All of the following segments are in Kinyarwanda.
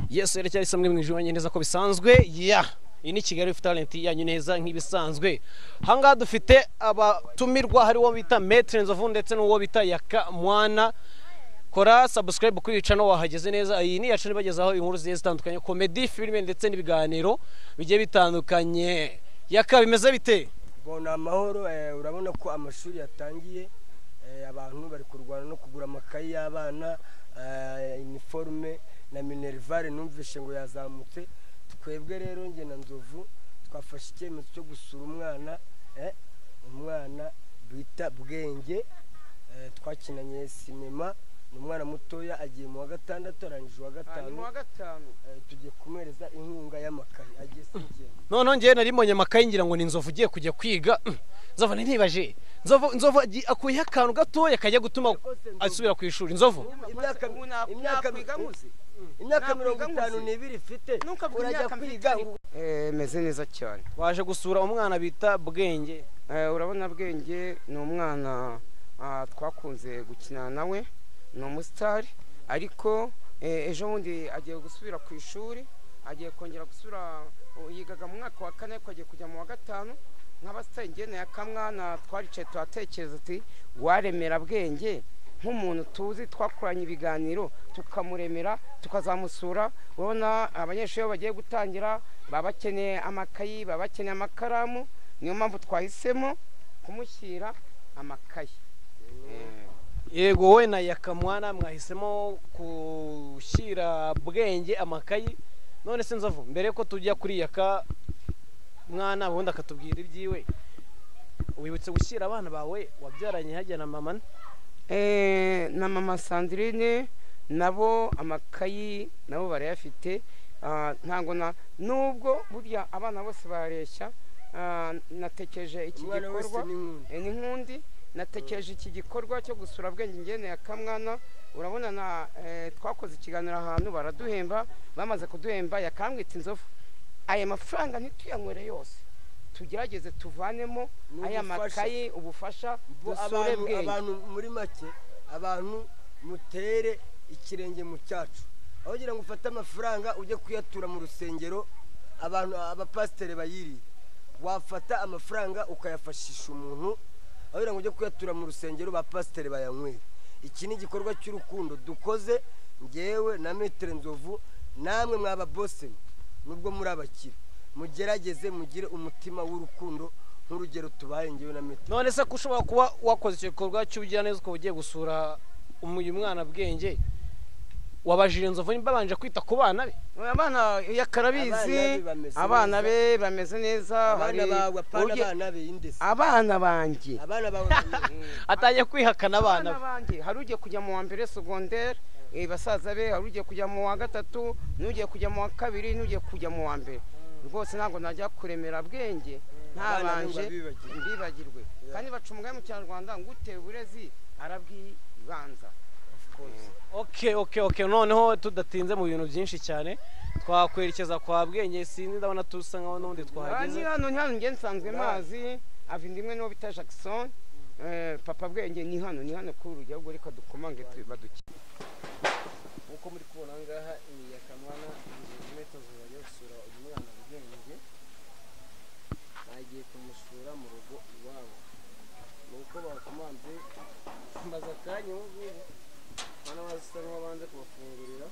yesu yerekeye samwe mu ijoro neza ko bisanzwe ya iyi ni kigali talenti yanyu neza nk'ibisanzwe ahangaha dufite abatumirwa hari uwo bita meterenzovu ndetse n'uwo bita yakamwana kora sabusikarayibu kuri yica wahageze neza iyi ni yacu nibagezaho inkuru zigiye zitandukanye komedi filime ndetse n'ibiganiro bigiye bitandukanye yaka bimeze bite bona amahoro eh, urabona ko amashuri yatangiye eh, abantu bari kurwana no kugura amakayi y'abana eh, iniforume na minerivare numvishe ngo yazamutse twebwe rero nge na nzovu twafashe icyemezo cyo gusura umwana eh, umwana bita bwenge eh, twakinanye sinema ni umwana mutoya agiye mu wa gatandatu arangije uwa gatanu hanyuma wa gatanu eh, tugiye kumwereza inkunga y'amakayi agiye sinigenda noneho ngewe nari mbonye amakayi ngira ngo ni inzovu ugiye kujya kwiga nzovu ntibaje nzovu nzovu agi- akuyeho akantu gatoya kajya gutuma asubira ku ishuri nzovu imyaka- ubu na- imyaka- nakwiga muzi imyaka Ntabwo mirongo wiga itanu muzi. n'ibiri ifite Ntukavuge urajya imyaka kwiga mfite. ngo- Eh, meze neza cyane waje gusura umwana bita bwenge Eh, urabona bwenge ni umwana ah, twakunze gukina nawe ni umusitari ariko eh, ejo bundi agiye gusubira ku ishuri agiye kongera gusubira oh, yigaga mu mwaka wa kane ariko agiye kujya mu wa gatanu nk'abasitari ngene ya kamwana twaricaye tuhatekereza ati waremera bwenge nk'umuntu tuzi twakoranye ibiganiro tukamuremera tukazamusura urabona abanyeshuri iyo bagiye gutangira baba bakeneye amakayi baba bakeneye amakaramu niyo mpamvu twahisemo kumushyira amakayi Eh, yego wowe na yakamwana mwahisemo gushyira bwenge amakayi none se nzovu mbere yuko tujya kuri yaka mwana ubundi akatubwira ibyiwe wibutse gushyira abana bawe wabyaranye hajya na mama eh, na mama sandirine nabo amakayi nabo barayafite Ah, ntabwo na nubwo burya abana bose bareshya Ah, natekereje iki gikorwa Eh, ni nkundi natekereje iki gikorwa cyo gusura bwenge ngene ya kamwana urabona na eh, twakoze ikiganiro ahantu baraduhemba bamaze kuduhemba yakambwita inzovu aya mafaranga ntituyanywere yose tugerageze tuvanemo aya makayi ubufasha dusure abantu bwenge abantu muri make abantu mutere ikirenge mu cyacu aho kugira ngo ufate amafaranga ujye kuyatura mu rusengero abantu abapasiteri bayiri wafata amafaranga ukayafashisha umuntu aho kugira ngo ujye kuyatura mu rusengero bapasiteri bayanywera iki ni igikorwa cy'urukundo dukoze ngewe na metero nzovu namwe mwaba bose nubwo muri abakire mugerageze mugire umutima w'urukundo nk'urugero tubaye ngewe na metero none se ko ushobora kuba wakoze icyo gikorwa cy'ubugiraneza ukaba ugiye gusura uyu mwana bwenge wabajije inzovu nimba babanje kwita ku bana be abana yakarabizi Abana be bameze neza. abana be bameze neza abana hari bawe apana ugiye- abana be indese abana banjye abana bawe atangiye kwihakana abana abana be banjye hari ugiye kujya mu wa mbere segonderi eh, basaza be hari ugiye kujya mu wa gatatu n'ugiye kujya mu wa kabiri n'ugiye kujya mu wa mbere rwose ntabwo najya kuremera bwenge ntabanje Abana ntabwo babibagirwa. mbibagirwe kandi baca umugani mu kinyarwanda ngo utewe uburezi arabwibanza oke oke oke noneho tudatinze mu bintu byinshi cyane twakwerekeza kwa bwenge sinzi ndabona tusa nkaho n'ubundi twahageze ni hano ni hano njye nsanzwe mazi avinda imwe n'uwo bita jackson eh, papa bwenge ni hano ni hano kuri urujya ahubwo reka dukomange tu- badukine nkuko muri kubona aha ngaha ni iya kamwana inkweto zibaye gusura uyu mwana ubwenge bagiye kumusura mu rugo iwabo ni uko bakomanze maze akanya ubu ngubu abana basa nk'abanze kubafungurira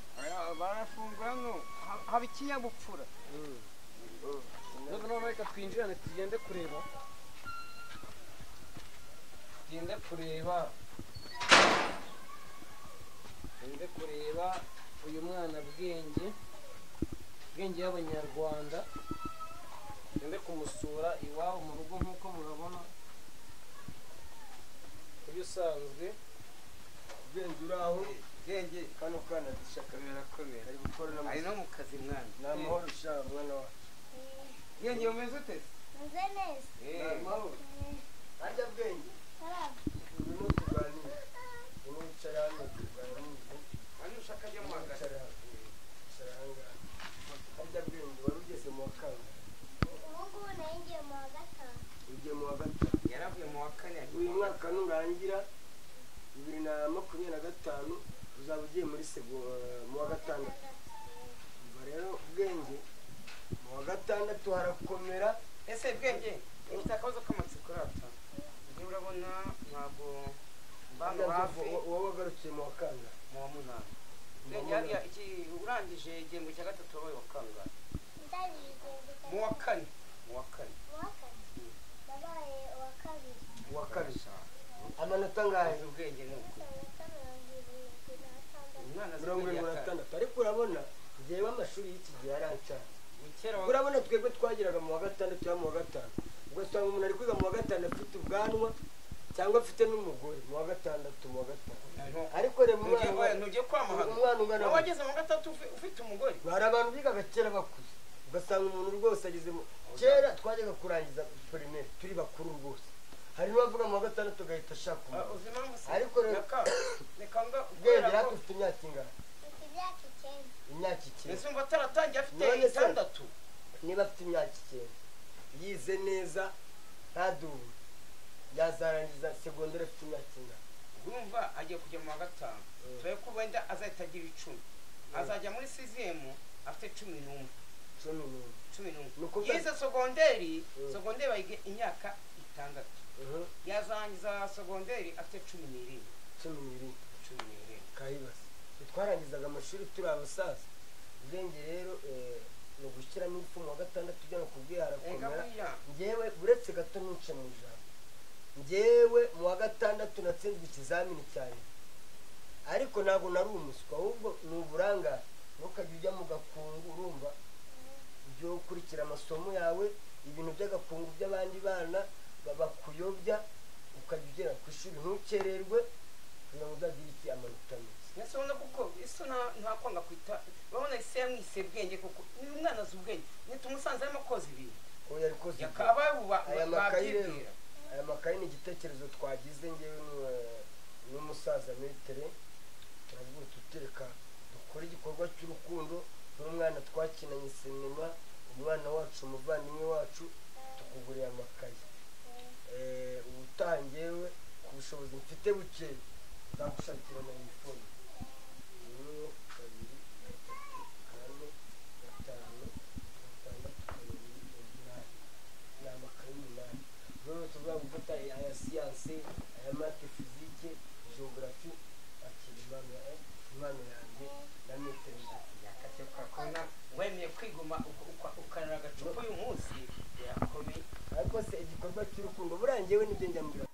barafungura hano haba ikinyabupfura nubwo noneho reka twinjirane tugende kureba tugende kureba tugende kureba uyu mwana bwenge bwenge y'abanyarwanda tugende kumusura iwabo mu rugo nk'uko murabona uyu usanzwe ubwenge uri aho bwenge kano kana dushaka birakomera ari gukora ari n'amazi no mu kazi mwana ni amahoro ushaka mwana wawe bwenge umeze ute Meze neza. ni amahoro harya bwenge urimo tuganira urimo wicara hano tuganira n'ubu hano ushaka ajya mu hagati wicara wicara aha ngaha harya bwenge wari ugeze mu wa kane Ubu ngubu nayo ngiye mu wa gatanu. ugiye mu wa gatanu yaravuye mu wa kane ari uyu mwaka nurangira bibiri na makumyabiri na gatanu uzaba ugiye muri sego mu wa gatandatu gatatu harakomera ese bwenge ufite akabazo k'amatsiko urata njyewe urabona ntabwo mbano hafi wowe wagarukiye mu wa kangahe mu wa munani bwenge hariya iki urangije igihembwe cya gatatu wabaye wa kangahe ndangije igihembwe cya mu wa kane mu wa kane mu wa kane nabaye uwa kabiri uwa kabiri amanota angahe azi ubwenge ni uko amanota mirongo irindwi n'atandatu umwana azi mirongo ubwenge irindwi na yatanga tandatu ariko urabona njyewe amashuri y'iki gihe yarancanze kera wa- urabona twebwe twageraga mu wa gatandatu cyangwa mu wa gatanu ugasanga umuntu ari kwiga mu wa gatanu afite ubwanwa cyangwa afite n'umugore mu wa gatandatu mu wa gatanu ariko reba umwana Ntugiye- ntugiye kwamahana umwana ungana nawe gutya. wageze mu wa gatatu ufi- ufite umugore hari abantu bigaga kera bakuze ugasanga umuntu rwose ageze mu kera twajyaga kurangiza primaire turi bakuru rwose hari n'uwavuga mu wa gatandatu agahita ashaka Ah, umuntu uzi impamvu se Ariko rero- reka reka nga ubwenge kubera ko natwe ufite imyaka ingana mfite imyaka icyenda imyaka icyenda ese umva ataratangiye afite None se- itandatu niba afite imyaka icyenda yize neza ntaduwe yazarangiza segonderi afite imyaka ingana urumva agiye kujya mu wa gatanu Mm. dore ko wenda azahita agira icumi azajya muri siziyemu afite cumi n'umwe cumi n'umwe cumi n'umwe Ni ukuvuga- yize segonderi Mm. segonderi bayiga imyaka itandatu Mhm, yazarangiza segonderi afite cumi n'irindwi cumi n'ibiri cumi n'irindwi kayibasi twarangizaga amashuri turi abasaza ubwenge rero eh, ni ugushyiramo ingufu mu wa gatandatu ugana ku reka bwiharakomera buriya ngewe uretse gato ntuce mu ijambo ngewe mu wa gatandatu natsinzwe ikizamini cyane ariko ntabwo nari umuswa ahubwo ni uburangare ntukajya ujya mu gakungu urumva ibyo ukurikira amasomo yawe ibintu by'agakungu by'abandi bana ba- bakuyobya ukajya ugera ku ishuri ntukererwe kugira ngo uzagire iki amanota meza mbese ubona kuko isi nta- ntakwanga kwita urabona isi yamwise bwenge kuko ni umwana azi ubwenge nitumusanze arimo koza ibintu ubu yari koze ibyo. yakaba aya makayi rero babyibwira aya makayi ni igitekerezo twagize ngewe n'u- n'umusaza metere turavuga tutereka dukore igikorwa cy'urukundo n'umwana twakinanye sinema umwana wacu umuvandimwe wacu tukugurira amakayi Eh, ubutaha ngewe ku bushobozi mfite buke nzagushakira na telefone rimwe kabiri gatatu kane gatanu gatandatu karindwi umunani ni amakayi umunani rero tuvuga gufata aya siyanse aya mate fizike geogarafi akira impano ya impano yanjye na metero yakajya ukakona wemeye kwiguma uka- uka- ukarira agacupa uyu munsi birakomeye ariko se igikorwa cy'urukundo buriya ngewe nibyo njya mbwira